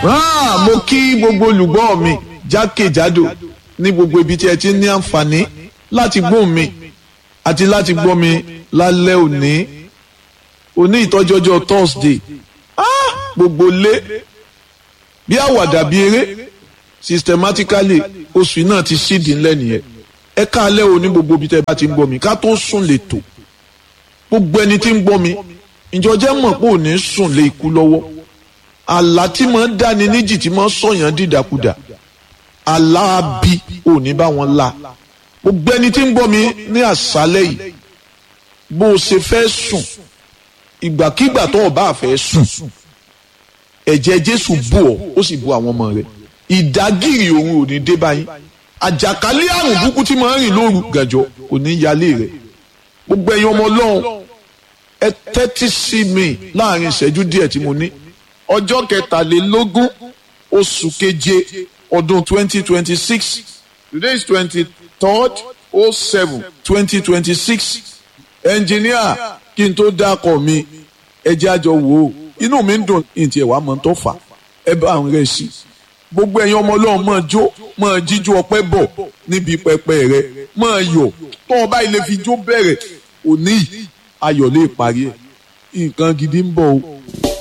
Ah, mo kí gbogbo olùgbọ́ mi jákèjádò ní gbogbo ibi tí ẹ ti ní àǹfààní láti gbóhùn mi àti láti gbọ́ mi lálẹ́ òní òní ìtọ́jọ́jọ́ Thursday ah, gbogbo lé bí àwàdà bí eré systematically oṣù náà ti ṣídìí ńlẹ̀ nìyẹn ẹ káalẹ́ òní gbogbo ibi tẹ́ bá ti ń gbọ́ mi ká tó sùn lè tò gbogbo ẹni tí ń gbọ́ mi ìjọ jẹ́ mọ̀ pé òní sùn lè kú lọ́wọ́ àlá tí máa ń dáni níjì tí máa ń sọ̀yàn dìdàkudà àlá abi òní bá wọn la gbogbo ẹni tí ń gbọ́ mi ní àṣálẹ́ yìí bó o ṣe fẹ́ sùn ìgbàkígbà tó o bá fẹ́ sùn ẹ̀jẹ̀ Jésù bò ọ́ ó sì bò àwọn ọmọ rẹ̀ ìdágìrì òun ò ní dé báyìí àjàkálẹ̀ àrùn burúkú tí máa ń rìn lóru gànjọ́ kò ní yálé rẹ̀ gbogbo ẹ̀yin ọmọ Ọlọ́run ẹ tẹ́tí sí mi láàrin ìṣẹ́jú díẹ̀ tí mo ní ọjọ́ kẹtàlélógún oṣù keje ọdún twenty twenty six today is twenty third oh seven twenty twenty six ẹnjìníà kí n tó dákọ̀ mi ẹ jẹ́ àjọ wò ó inú mi ń dùn ìtì ẹ̀wà mọ̀ tó fà ẹ bá àwọn rẹ̀ sí gbogbo ẹ̀yin ọmọ ọlọ́run máa jó máa jíjó ọpẹ́ bọ̀ níbi pẹpẹ rẹ máa yọ̀ tó ọba ilé fi jó bẹ̀rẹ̀ òní ayọ̀ lè parí ẹ̀ nǹkan gidi ń bọ̀ o.